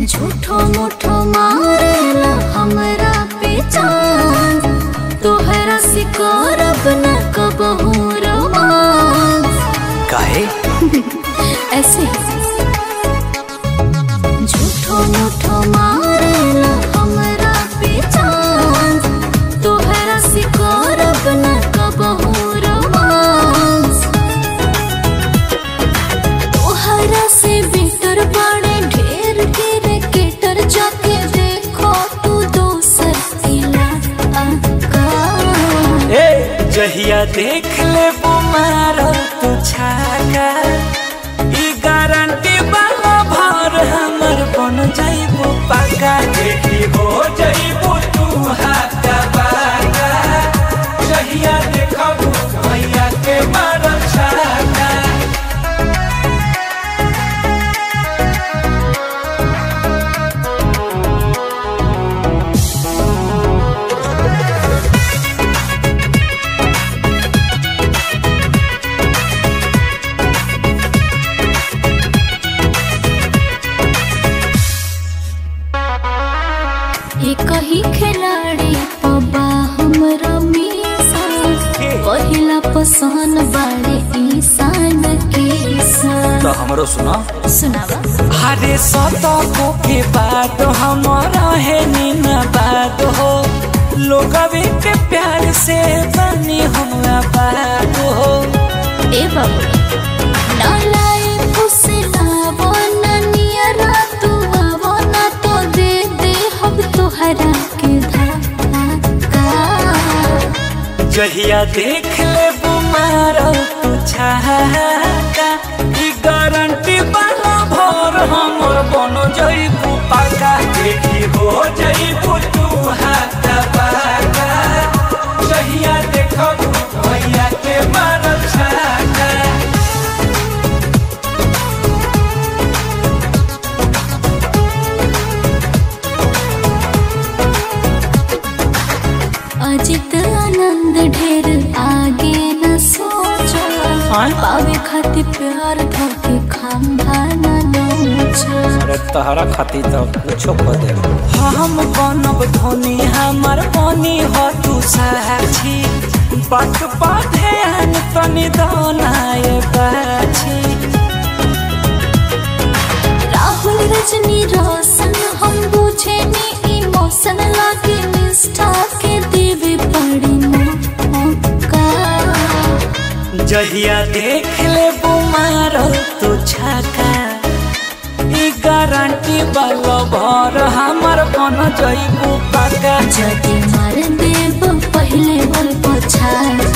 झूठो मूठो मारेला हमरा पे चांद तोहरा से करब न कबहू रोमांस काहे ऐसे झूठो मूठो मारेला हमरा पे चांद तोहरा से करब न कबहू रोमांस तोहरा से बेटर बड़े ढेर के रेकेटर जाके देखो तू दोसर इलाका ए जहिया देख ले बुमार तू छाका ई गारंटी वाला भर हमर बन जाइबो पाका देखी हो जाइबो तू हाथा बाका जहिया देखबू भैया के मार छाका एक ही खिलाड़ी पबा हमरा मीसा पहिला पसंद बाड़े ईसान के तो हमरो सुना सुनावा अरे सतको के बात हमारा है नीना बात हो लोग के प्यार से बनी हमरा बात हो ए बाबू ना लाए उसे लावो ना नियरा तू आवो ना तो दे दे हम तोहरा के धाका जहिया देख ले बुमार तू छाका ई गारंटी वाला भर हमर बनो जइबू पाका देखी हो जइबू तू हाथ पाका जहिया देखबू भैया के मार छाका अजित आनंद ढेर आगे न सोचो आय? पावे खातिर प्यार धोके खंभा न नोचो अरे तहरा खातिर तो कुछो कर दे हम बनब धोनी हमर बनी हो तू साक्षी बात बाधे अन तनी दोनाए बाछी राहुल रजनी रोशन हम बुझे नी इमोशन लागे निष्ठा के देवे पड़ी मौका जहिया देख ले बुमार तू छका ई गारंटी वाला भर हमर बन जइबू पाका जदि मार देब पहले बोल पछाड़